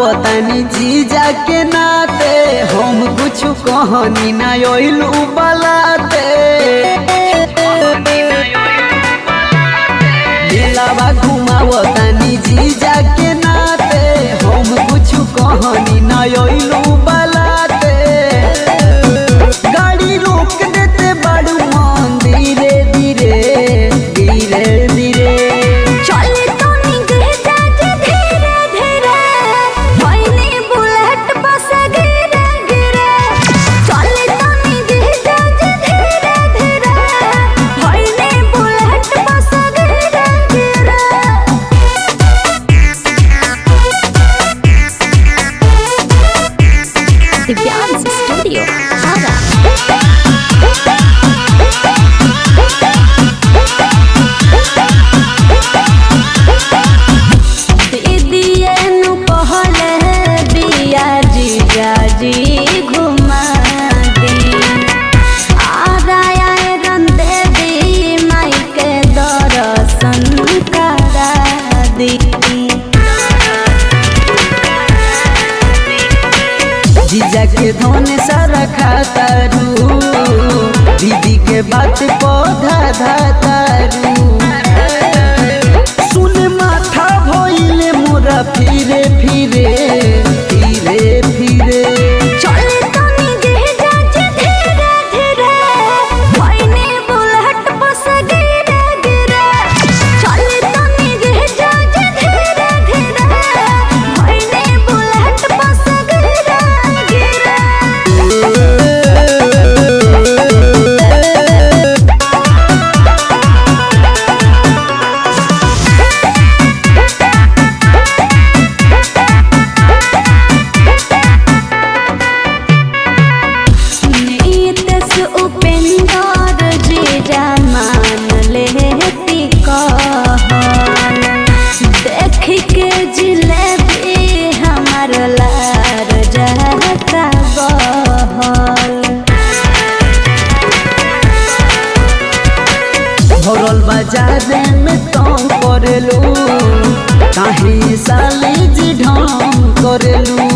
घुमावतानी जीजा के नाते हम कुछ कहनी ना ओइलू बलाते दिलावा घुमावतानी जीजा के नाते हम कुछ कहनी ना ओइलू बलाते गाड़ी रोक देते बड़ू मन धीरे धीरे धीरे धीरे चले तनी गिरजा जे धीरे धीरे होइनी बुलेट बस गिरे गिरे चले तनी गिरजा जे धीरे धीरे होइनी बुलेट बस गिरे गिरे दिव्यांश स्टूडियो आरा दीदिए नु कहले बिया जीजा जी घुमा दी आराया रंदे दी माई के दर्शन करा दी जीजा के धन सारा खातारू दीदी के बात पौधा धातारू सुन माथा भइले मोरा फिरे फिरे फिरे फिरे चले तनी गिरजा जे धीरे धीरे होइनी बुलेट बस गिरे गिरे चले तनी गिरजा जे धीरे धीरे होइनी बुलेट बस गिरे गिरे नीतस उपेंद्र जीजा मान लेती कहल देख के जिलेबी हमर लार जाता बहल भरल बाजार में तंग करेलू काहे साले जी ढंग करेलू